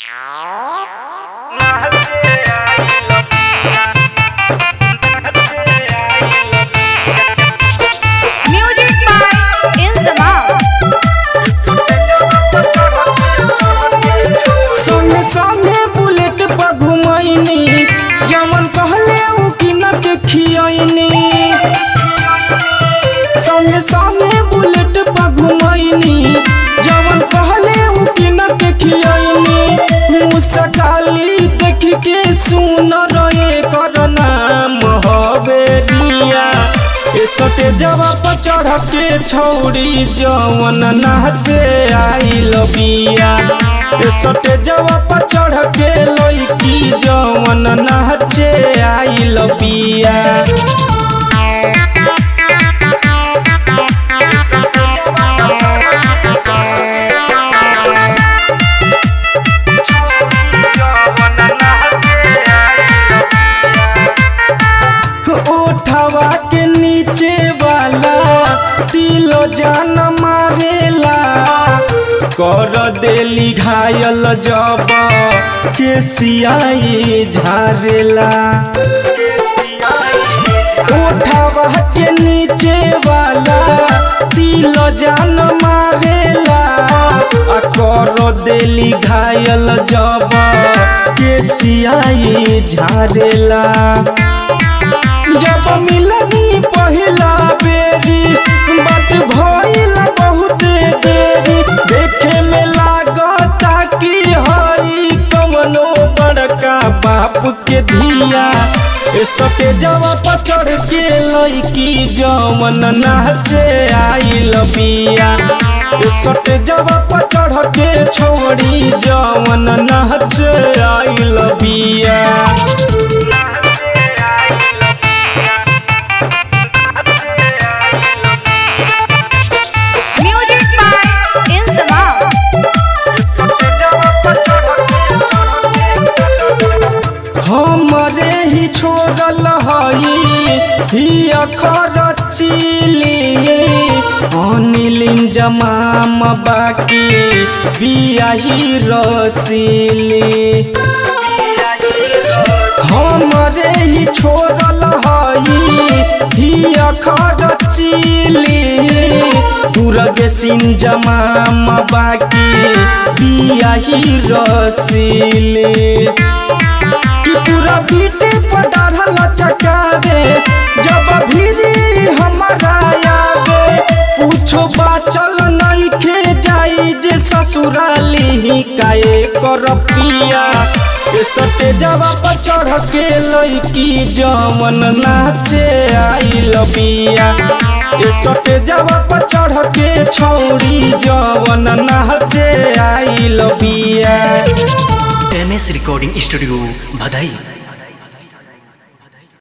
Music by Insamam. संगे संगे bullet पर घुमैनी जमन कहले उ किन के खियैनी संगे संगे बुलेट पर घुमैनी जमन कहले उ किन के खियैनी मुसकाली देख के सुन रहे कर नाम हवेरिया ए सटे जवा पर चढ़ के छौरी जवन नाचे आई लबिया ए सटे जवा पर चढ़ के लइकी जवन नाचे आई लबिया ओठवा के नीचे वाला तिलो जान मारेला कर देली घायल जब के सियाई झारेला ओठवा के नीचे वाला तिलो जान मारेला आ कर देली घायल जब के सियाई झारेला जब मिलनी पहिला बेरी बात भइल बहुत देरी देखे में लागता कि हई कमनो बड़का बाप के धिया ए सटे जवा पर चढ़ के लइकी जवन नाचे आई लबिया ए सटे जवा पर चढ़ के छोड़ी जवन नाचे आई लबिया Music by Insamam. हमरे ही छोड़ल हई ही अखर चिली अनिलिन जमाम बाकी बियाही रसीली हमरे ही छोड़ल हई ही अखर चिली दुर्ग सिंह जमाम बाकी बियाही रसीली कि पूरा बीटे पर डाढ़ल चकावे जब भीरी हमारा आवे पूछो बाचल नहीं खे जाई जे ससुराली काए कर पिया ए सटे जवा पर चढ़ के लइकी जवन नाचे आई लबिया ए सटे जवा पर चढ़ के छौरी जवन नाचे आई लबिया एम एस रिकॉर्डिंग स्टूडियो भदई